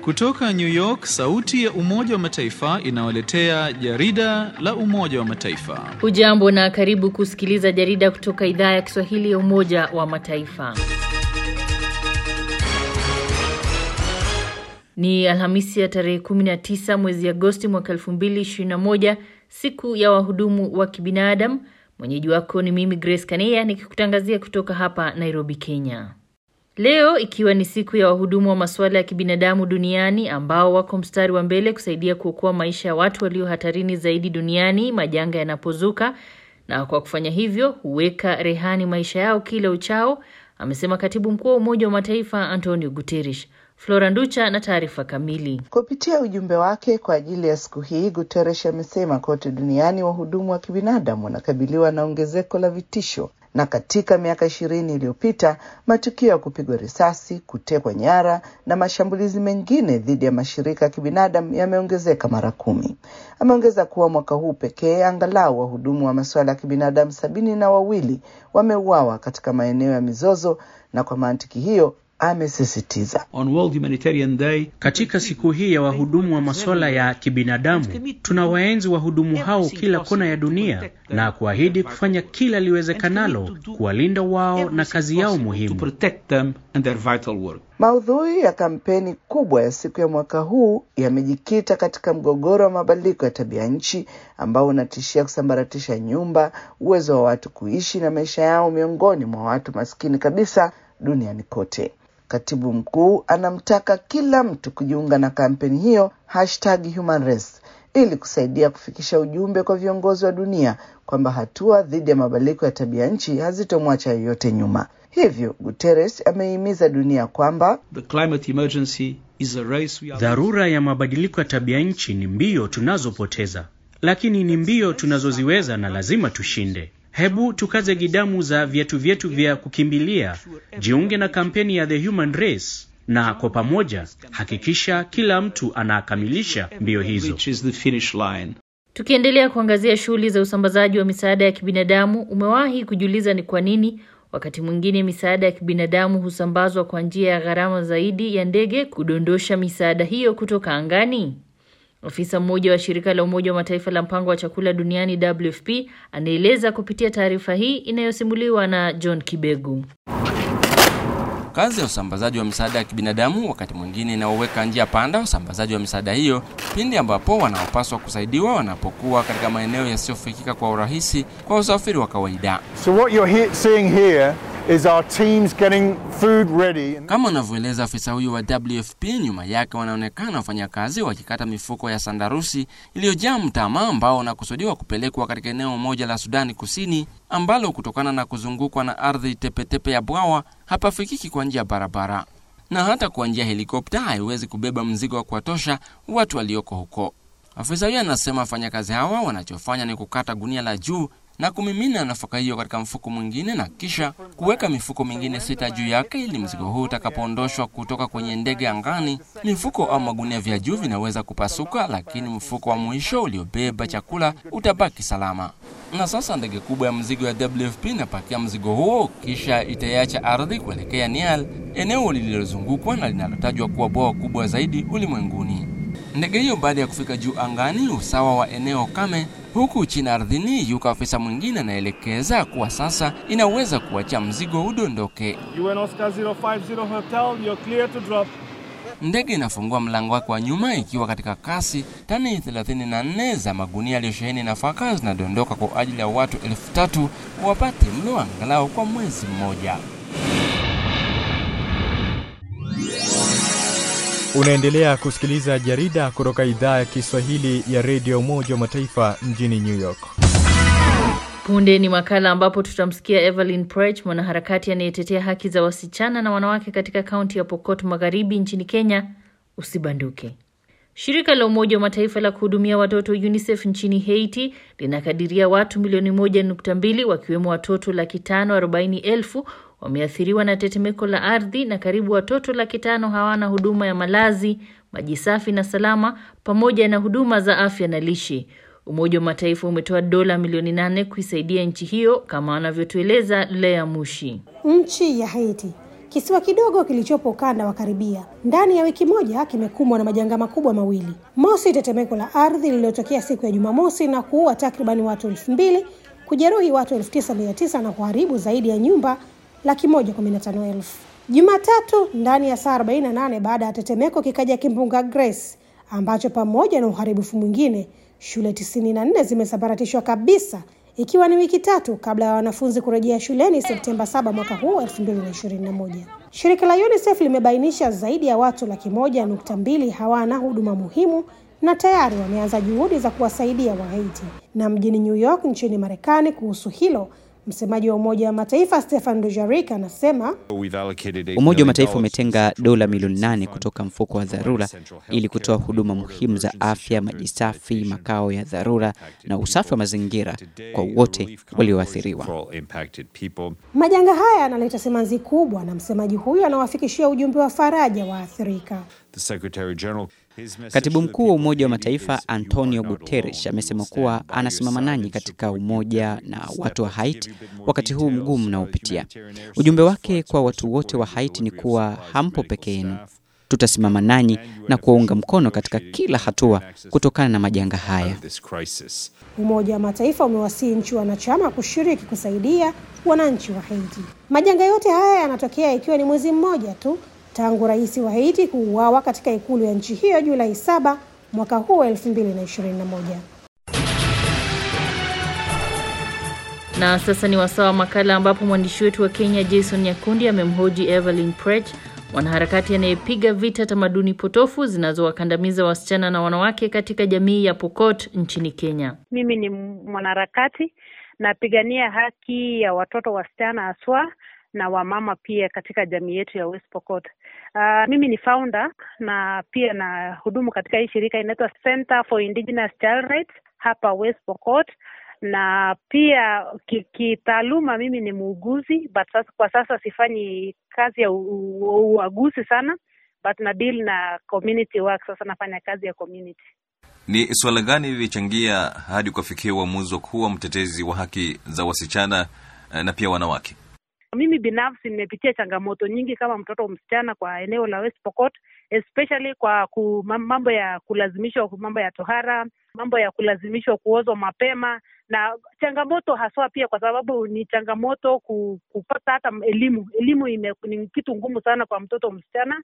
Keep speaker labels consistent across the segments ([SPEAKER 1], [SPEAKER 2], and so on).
[SPEAKER 1] Kutoka New York, sauti ya Umoja wa Mataifa inawaletea jarida la Umoja wa Mataifa.
[SPEAKER 2] Hujambo na karibu kusikiliza jarida kutoka idhaa ya Kiswahili ya Umoja wa Mataifa. Ni Alhamisi ya tarehe 19 mwezi Agosti mwaka 2021, siku ya wahudumu wa kibinadamu. Mwenyeji wako ni mimi Grace Kaneya nikikutangazia kutoka hapa Nairobi, Kenya. Leo ikiwa ni siku ya wahudumu wa masuala ya kibinadamu duniani ambao wako mstari wa mbele kusaidia kuokoa maisha ya watu walio hatarini zaidi duniani majanga yanapozuka, na kwa kufanya hivyo huweka rehani maisha yao kila uchao, amesema katibu mkuu wa Umoja wa Mataifa Antonio Guterres. Flora Nducha na taarifa kamili.
[SPEAKER 3] Kupitia ujumbe wake kwa ajili ya siku hii, Guterres amesema kote duniani wahudumu wa kibinadamu wanakabiliwa na ongezeko la vitisho na katika miaka ishirini iliyopita matukio ya kupigwa risasi, kutekwa nyara na mashambulizi mengine dhidi ya mashirika ya kibinadamu yameongezeka mara kumi. Ameongeza kuwa mwaka huu pekee angalau wahudumu wa masuala ya kibinadamu sabini na wawili wameuawa katika maeneo ya mizozo, na kwa mantiki hiyo amesisitiza
[SPEAKER 4] katika siku hii ya wahudumu wa masuala ya kibinadamu tunawaenzi wahudumu hao kila kona ya dunia na kuahidi kufanya kila liwezekanalo kuwalinda wao na kazi yao muhimu.
[SPEAKER 3] Maudhui ya kampeni kubwa ya siku ya mwaka huu yamejikita katika mgogoro wa mabadiliko ya tabia nchi ambao unatishia kusambaratisha nyumba, uwezo wa watu kuishi na maisha yao miongoni mwa watu maskini kabisa duniani kote. Katibu mkuu anamtaka kila mtu kujiunga na kampeni hiyo hashtag Human Race ili kusaidia kufikisha ujumbe kwa viongozi wa dunia kwamba hatua dhidi ya mabadiliko ya tabia nchi hazitomwacha yoyote nyuma. Hivyo Guterres amehimiza dunia kwamba
[SPEAKER 4] dharura ya mabadiliko ya tabia nchi ni mbio tunazopoteza, lakini ni mbio tunazoziweza na lazima tushinde. Hebu tukaze gidamu za viatu vyetu vya kukimbilia, jiunge na kampeni ya The Human Race na kwa pamoja hakikisha kila mtu anakamilisha mbio hizo.
[SPEAKER 2] Tukiendelea kuangazia shughuli za usambazaji wa misaada ya kibinadamu, umewahi kujiuliza ni kwa nini wakati mwingine misaada ya kibinadamu husambazwa kwa njia ya gharama zaidi ya ndege kudondosha misaada hiyo kutoka angani? Afisa mmoja wa shirika la Umoja wa Mataifa la mpango wa chakula duniani WFP anaeleza kupitia taarifa hii inayosimuliwa na John Kibegu.
[SPEAKER 5] Kazi ya usambazaji wa misaada ya kibinadamu wakati mwingine inaoweka njia panda usambazaji wa misaada hiyo pindi ambapo wanaopaswa kusaidiwa wanapokuwa katika maeneo yasiyofikika kwa urahisi kwa usafiri wa kawaida.
[SPEAKER 6] So what you're he seeing here is our teams getting food ready.
[SPEAKER 5] Kama anavyoeleza afisa huyo wa WFP, nyuma yake wanaonekana wafanyakazi wakikata mifuko ya sandarusi iliyojaa mtama ambao unakusudiwa kupelekwa katika eneo moja la Sudani Kusini ambalo kutokana na kuzungukwa na ardhi tepetepe ya bwawa hapafikiki kwa njia ya barabara na hata kwa njia helikopta haiwezi kubeba mzigo wa kuwatosha watu walioko huko. Afisa huyo anasema wafanyakazi hawa wanachofanya ni kukata gunia la juu na kumimina nafaka hiyo katika mfuko mwingine na kisha kuweka mifuko mingine sita juu yake, ili mzigo huu utakapoondoshwa kutoka kwenye ndege angani, mifuko au magunia vya juu vinaweza kupasuka, lakini mfuko wa mwisho uliobeba chakula utabaki salama. Na sasa ndege kubwa ya mzigo ya WFP inapakia mzigo huo, kisha itaiacha ardhi kuelekea Nial, eneo lililozungukwa na linalotajwa kuwa bwawa kubwa zaidi ulimwenguni. Ndege hiyo baada ya kufika juu angani, usawa wa eneo kame huku chini ardhini, yuko afisa mwingine anaelekeza kuwa sasa inaweza kuacha mzigo udondoke.
[SPEAKER 6] UN Oscar 050 Hotel, you're clear to drop.
[SPEAKER 5] Ndege inafungua mlango wake wa nyuma ikiwa katika kasi. Tani 34 za magunia yaliyosheheni nafaka zinadondoka kwa ajili ya watu elfu tatu wapate mlo angalau kwa mwezi mmoja.
[SPEAKER 7] Unaendelea kusikiliza jarida kutoka idhaa ya Kiswahili ya redio Umoja wa Mataifa mjini New York.
[SPEAKER 2] Punde ni makala ambapo tutamsikia Evelyn Prech, mwanaharakati anayetetea haki za wasichana na wanawake katika kaunti ya Pokot Magharibi nchini Kenya. Usibanduke. Shirika la Umoja wa Mataifa la kuhudumia watoto UNICEF nchini Haiti linakadiria watu milioni moja nukta mbili wakiwemo watoto laki tano arobaini elfu wameathiriwa na tetemeko la ardhi na karibu watoto laki tano hawana huduma ya malazi, maji safi na salama, pamoja na huduma za afya na lishe. Umoja wa Mataifa umetoa dola milioni nane kuisaidia nchi hiyo kama anavyotueleza Lea Mushi.
[SPEAKER 8] Nchi ya Haiti Kisiwa kidogo kilichopo ukanda wa Karibia ndani ya wiki moja kimekumbwa na majanga makubwa mawili. Mosi, tetemeko la ardhi lililotokea siku ya Jumamosi na kuua takribani watu elfu mbili kujeruhi watu elfu tisa mia tisa na kuharibu zaidi ya nyumba laki moja kumi na tano elfu. Jumatatu, ndani ya saa 48 baada ya tetemeko, kikaja kimbunga Grace ambacho pamoja na uharibifu mwingine, shule 94 zimesambaratishwa kabisa ikiwa ni wiki tatu kabla ya wanafunzi kurejea shuleni Septemba 7 mwaka huu 2021. Shirika la UNICEF limebainisha zaidi ya watu laki moja nukta mbili hawana huduma muhimu na tayari wameanza juhudi za kuwasaidia Wahaiti. Na mjini New York nchini Marekani, kuhusu hilo msemaji wa Umoja wa Mataifa Stefan Dujarric anasema
[SPEAKER 9] Umoja wa Mataifa umetenga dola milioni nane kutoka mfuko wa dharura ili kutoa huduma muhimu za afya, maji safi, makao ya dharura na usafi wa mazingira kwa wote walioathiriwa.
[SPEAKER 8] majanga haya yanaleta simanzi kubwa, na msemaji huyu anawafikishia ujumbe wa faraja waathirika.
[SPEAKER 9] Katibu mkuu wa Umoja wa Mataifa Antonio Guterres amesema kuwa anasimama nanyi katika umoja na watu wa Haiti wakati huu mgumu mnaopitia. Ujumbe wake kwa watu wote wa Haiti ni kuwa hampo peke yenu, tutasimama nanyi na kuwaunga mkono katika kila hatua kutokana na majanga haya.
[SPEAKER 8] Umoja wa Mataifa umewasihi nchi wanachama kushiriki kusaidia wananchi wa Haiti. Majanga yote haya yanatokea ikiwa ni mwezi mmoja tu tangu rais wa Haiti kuuawa katika ikulu ya nchi hiyo Julai 7 mwaka huu wa 2021.
[SPEAKER 2] Na sasa ni wasaa wa makala ambapo mwandishi wetu wa Kenya Jason Nyakundi amemhoji Evelyn Prech, mwanaharakati anayepiga vita tamaduni potofu zinazowakandamiza wasichana na wanawake katika jamii ya Pokot nchini Kenya.
[SPEAKER 10] Mimi ni mwanaharakati napigania haki ya watoto wasichana haswa na wamama pia katika jamii yetu ya West Pokot. Uh, mimi ni founder na pia na hudumu katika hii shirika inaitwa Center for Indigenous Child Rights hapa West Pokot, na pia kitaaluma mimi ni muuguzi but sasa, kwa sasa sifanyi kazi ya uaguzi sana but na deal na community work. Sasa nafanya kazi ya community.
[SPEAKER 11] Ni suala gani lilichangia hadi kufikia uamuzi wa kuwa mtetezi wa haki za wasichana na pia wanawake?
[SPEAKER 10] Mimi binafsi nimepitia changamoto nyingi kama mtoto msichana kwa eneo la West Pokot, especially kwa ku, mambo ya kulazimishwa, mambo ya tohara, mambo ya kulazimishwa kuozwa mapema, na changamoto haswa pia kwa sababu ni changamoto ku, kupata hata elimu. Elimu ime, ni kitu ngumu sana kwa mtoto msichana,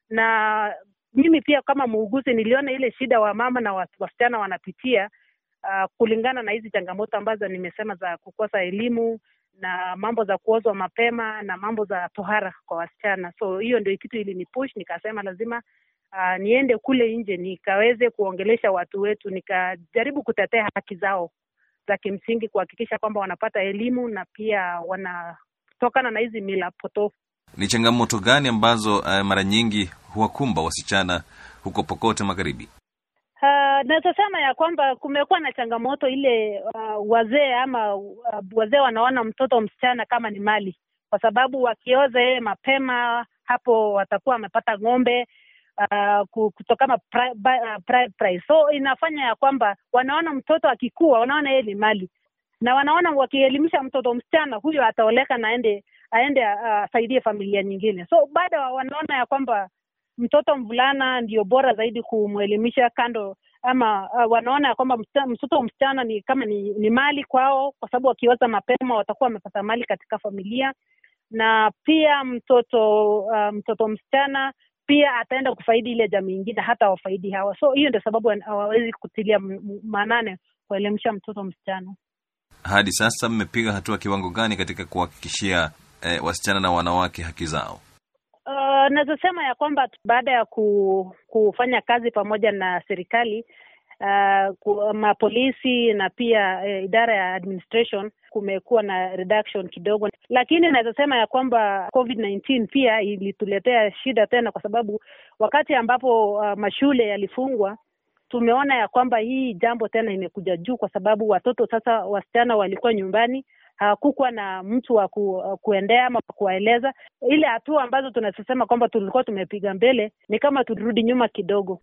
[SPEAKER 10] na mimi pia kama muuguzi niliona ile shida wa mama na wasichana wanapitia uh, kulingana na hizi changamoto ambazo nimesema za kukosa elimu na mambo za kuozwa mapema na mambo za tohara kwa wasichana. So hiyo ndio kitu ilinipush, nikasema lazima uh, niende kule nje nikaweze kuongelesha watu wetu, nikajaribu kutetea haki zao za kimsingi, kuhakikisha kwamba wanapata elimu na pia wanatokana na hizi mila potofu.
[SPEAKER 11] Ni changamoto gani ambazo uh, mara nyingi huwakumba wasichana huko Pokot Magharibi?
[SPEAKER 10] Uh, naweza sema ya kwamba kumekuwa na changamoto ile uh, wazee ama uh, wazee wanaona mtoto msichana kama ni mali, kwa sababu wakioza yeye mapema hapo watakuwa wamepata ng'ombe uh, kutokana pri, uh, pri, price. So inafanya ya kwamba wanaona mtoto akikua, wanaona yeye ni mali, na wanaona wakielimisha mtoto msichana huyo ataoleka na aende aende asaidie uh, familia nyingine. So baada wanaona ya kwamba mtoto mvulana ndio bora zaidi kumwelimisha kando ama uh, wanaona ya kwamba mtoto msichana ni kama ni, ni mali kwao, kwa sababu wakioza mapema watakuwa wamepata mali katika familia, na pia mtoto uh, mtoto msichana pia ataenda kufaidi ile jamii ingine, hata wafaidi hawa. So hiyo ndio sababu hawawezi kutilia maanane kuelimisha mtoto msichana.
[SPEAKER 11] Hadi sasa mmepiga hatua kiwango gani katika kuhakikishia eh, wasichana na wanawake haki zao?
[SPEAKER 10] Uh, naweza sema ya kwamba baada ya ku, kufanya kazi pamoja na serikali uh, mapolisi na pia uh, idara ya administration kumekuwa na reduction kidogo, lakini naweza sema ya kwamba COVID-19 pia ilituletea shida tena, kwa sababu wakati ambapo uh, mashule yalifungwa tumeona ya kwamba hii jambo tena imekuja juu, kwa sababu watoto sasa, wasichana walikuwa nyumbani hakukuwa na mtu wa ku, kuendea ama kuwaeleza. Ile hatua ambazo tunasema kwamba tulikuwa tumepiga mbele ni kama tulirudi nyuma kidogo.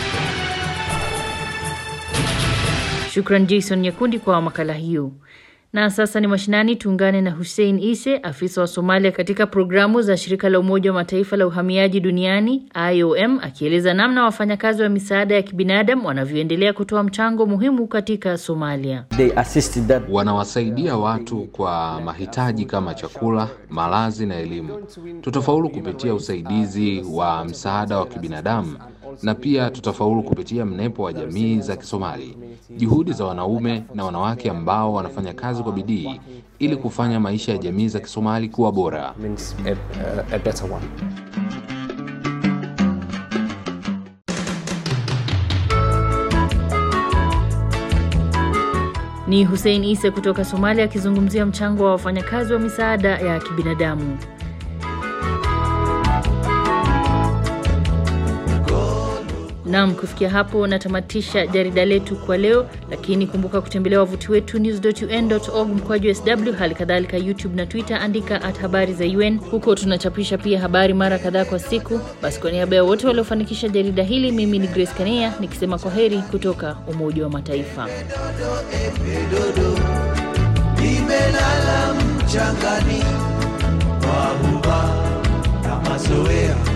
[SPEAKER 2] Shukran Jason Nyakundi kwa makala hiyo. Na sasa ni mashinani, tuungane na Hussein Ise, afisa wa Somalia katika programu za shirika la Umoja wa Mataifa la uhamiaji duniani IOM, akieleza namna wafanyakazi wa misaada ya kibinadamu wanavyoendelea kutoa mchango muhimu katika Somalia.
[SPEAKER 12] Wanawasaidia watu kwa mahitaji kama chakula, malazi na elimu. Tutafaulu kupitia usaidizi wa msaada wa kibinadamu na pia tutafaulu kupitia mnepo wa jamii za Kisomali, juhudi za wanaume na wanawake ambao wanafanya kazi kwa bidii ili kufanya maisha ya jamii za Kisomali kuwa bora.
[SPEAKER 2] Ni Hussein Ise kutoka Somalia akizungumzia mchango wa wafanyakazi wa misaada ya kibinadamu. Naam, kufikia hapo natamatisha jarida letu kwa leo, lakini kumbuka kutembelea wavuti wetu news.un.org mkwaju sw, hali kadhalika YouTube na Twitter, andika at habari za UN. Huko tunachapisha pia habari mara kadhaa kwa siku. Basi kwa niaba ya wote waliofanikisha jarida hili, mimi ni Grace Kanea nikisema kwa heri kutoka Umoja wa Mataifa.
[SPEAKER 13] Nimelala mchangani, wabuba na mazoea